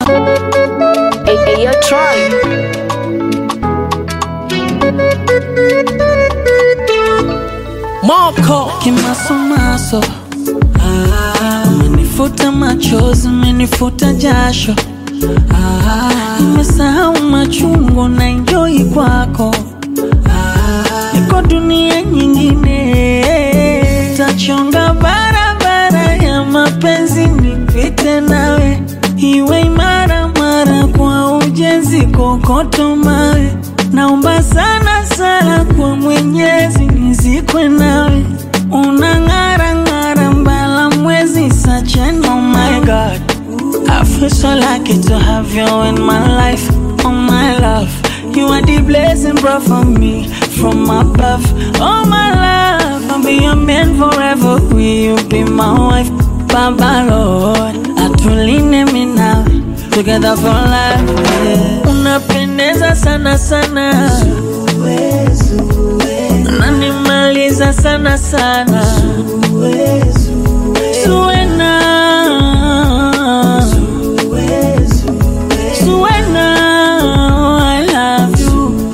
Hey, hey, yo, Troy. Moko kimasomaso, ah, umenifuta machozi, umenifuta jasho, ah, nimesahau machungu na enjoy kwako, ah, niko dunia nyingine, tachonga barabara ya mapenzi nipite nawe, iwe imara mara kwa ujenzi, kokoto mawe Naomba sana sana kwa Mwenyezi nizikwe nawe, unang'ara ng'ara mbala mwezi such an oh my God. I feel so lucky to have you in my life, oh my love. You are the blessing brought for me from above, oh my love. I'll be your man forever. Will you be my wife, Baba Lord? Atuline mi nawe together for life. Yeah. Unapendeza sana sana, unanimaliza sana sana, Zuena, Zuena, I love you.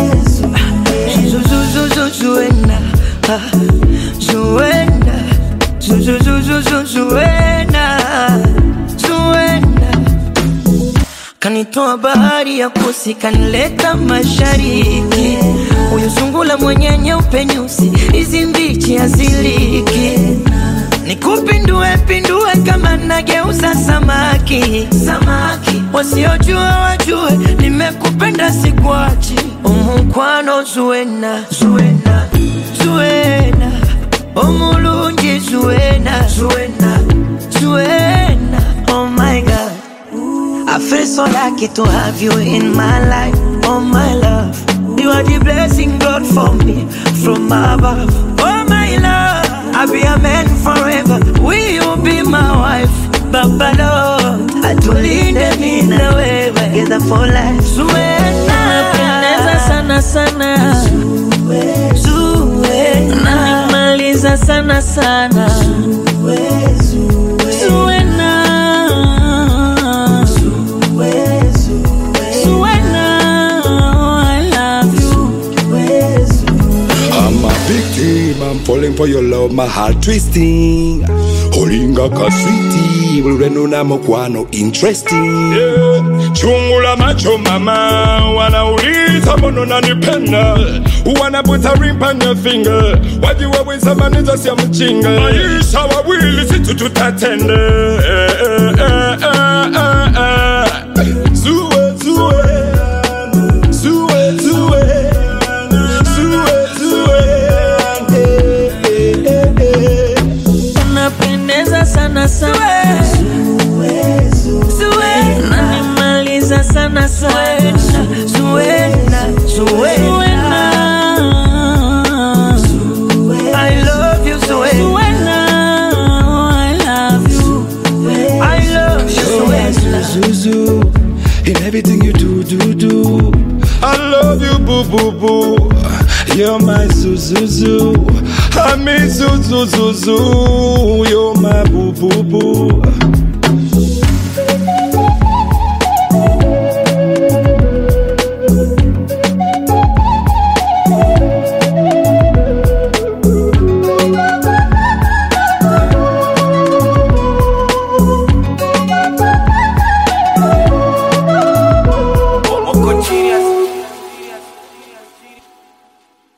Zuena, ah, Zuena, Zu- zu- zu- zu- zu- Zuena, Zuena. Kanitoa bahari ya kusi, kanileta mashariki. Huyu sungula mwenye nyeupe nyusi, hizi mbichi haziliki. Nikupindue pindue kama nageuza samaki, samaki. Wasiojua wajue, nimekupenda sikuachi. Umukwano Zuena, Zuena, Zuena. Omulungi Zuena, Zuena, Zuena. Oh my God. I feel so lucky to have you in my life, oh my love. You are the blessing God for me from above, oh my love. I'll be a man forever. Will you be my wife, Baba Lord? Atulinde mimi na wewe together for life. Unapendeza Zuena, sana sana, Zuena, unanimaliza sana sana, Zuena, Zuena, I love you. I'm a victim, I'm falling for your love, my heart twisting. Holinga kaswiti, ulwenu na mokwano interesting. Yeah. Chungula macho mama, wanauliza mbona unanipenda, wanaputa ring on your finger, wajiwa wisa maniza siya mchinga, maisha wawili situ tutatende. Eh, eh, eh, eh, eh, eh. Zue, zue, zue, zue. Unapendeza sana sana, unanimaliza sana sana, Zuena, Zuena. I love you, Zuena. Zuena, I love you. I love you, Zuena. Zuzu, in everything you do, do, do. I love you, boo, boo, boo. You're my Zuzuzu. I mean Zuzuzuzu. You're my boo, boo, boo.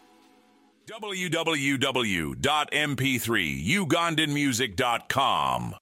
www.mp3ugandanmusic.com